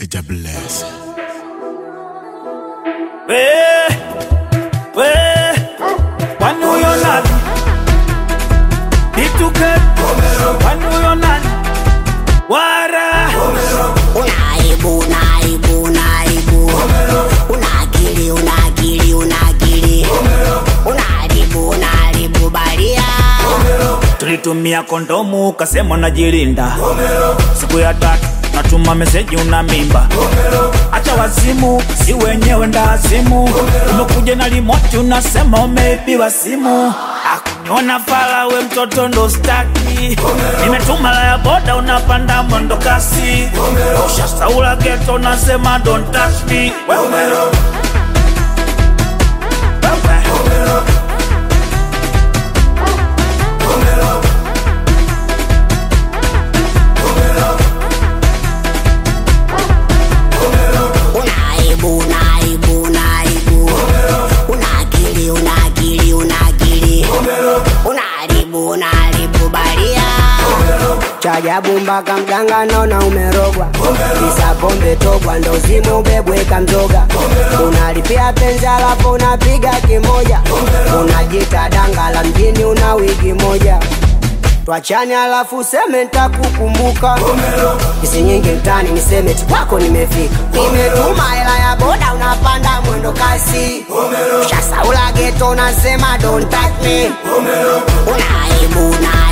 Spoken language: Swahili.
Ija bless. We, we, kwani huyo nani? Bituke, kwani huyo nani? Wara, Unaibu, unaibu, unaibu. Una akili, una akili, una akili. Unaharibu, unaharibu baria. tulitumia kondomu ukasema unajilinda. Siku ya tatu natuma meseji una mimba. Acha wazimu, si wenyewe ndazimu. Umekuja na limoti unasema umeibiwa simu. Akuniona fala we mtoto ndo staki. Nimetuma la ya boda unapanda mwendo kasi. Ushasaula geto unasema don't touch me. Wewe wewe. Unaibu, unaibu, unaibu. Una akili, una akili, una akili. Unaharibu, unaharibu baria. chajabu mpaka mganga naona umerogwa kisa pombe togwa ndo zime ubebweka mzoga unalipia penzi alafu unapiga kimoja unajita danga la mjini una wiki moja twachani alafu useme ntakukumbuka isi nyingi mtani niseme tikwako nimefika nimetuma hela ya boda unapanda mwendo kasi shasaula geto unasema don't touch me Unaibu, unaibu.